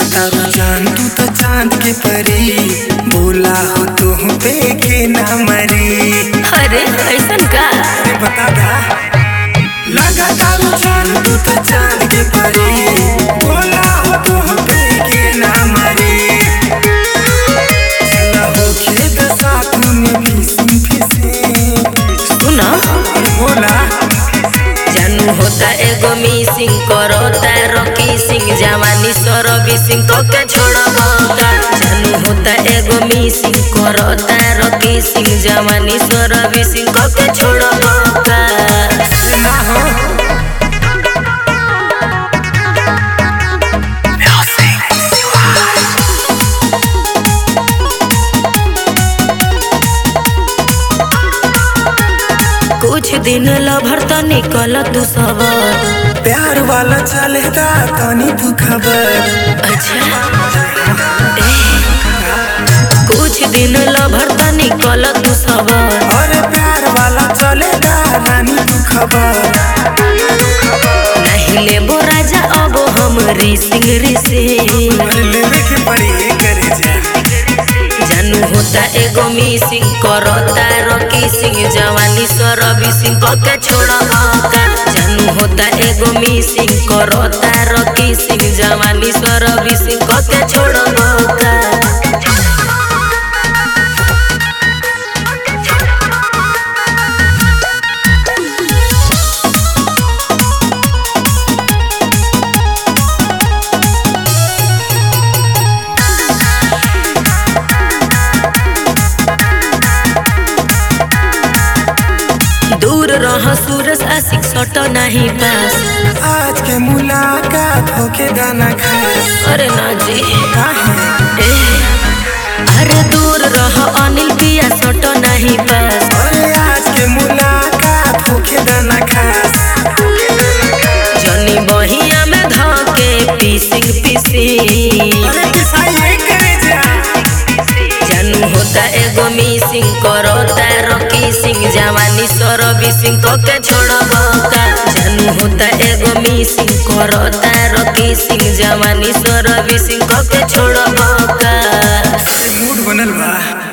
तारू जान तू तो चांद के परी बोला हो तुम पे के ना मरी अरे ऐसन का अरे बता दा लगा तारू जान तू तो चांद के परी बोला हो तुम पे के ना मरी चला हो खेत साथ में फिसिंग फिसिंग सुना बोला जानू होता एगो मिसिंग करो तारो किसिंग जवानी सरो बिसिंग को के छोड़बो का जानू होता एगो मिसिंग करो तारो किसिंग जवानी सरो बिसिंग को के छोड़बो का ना हो कुछ दिन लभर त निकल तू सबर प्यार वाला चलेगा तनी तू खबर अच्छा ए, कुछ दिन लभर त निकल तू सबर और प्यार वाला चलेगा रानी तू खबर नहीं लेबो राजा अब हम रिसिंग रिसिंग अरे लेवे के पड़ी ये करे जा जानू होता एगो मिसिंग करो तारो किसिंग जवानी सरबी सिंह को के छोड़बो का जानू होता एगो मिसिंग करो तारो किसिंग जवानी सरबी सिंह को के छोड़बो का दूर रह सूरज आशिक सट नहीं पास आज के मुलाकात होके दाना खास अरे ना जी काहे ए, अरे दूर रह अनिल पिया सट नहीं पास अरे आज के मुलाकात होके दाना खास जनी बहिया में धके पीसिंग पीसिंग अरे किसाई ये करे जा जानू होता एगो मिसिंग करो तारो किसिंग जवानी सरबी सिंह को के छोड़बो का जानू होता एगो मिसिंग करो तारो किसिंग जवानी सरबी सिंह को के छोड़बो का मूड बनल बा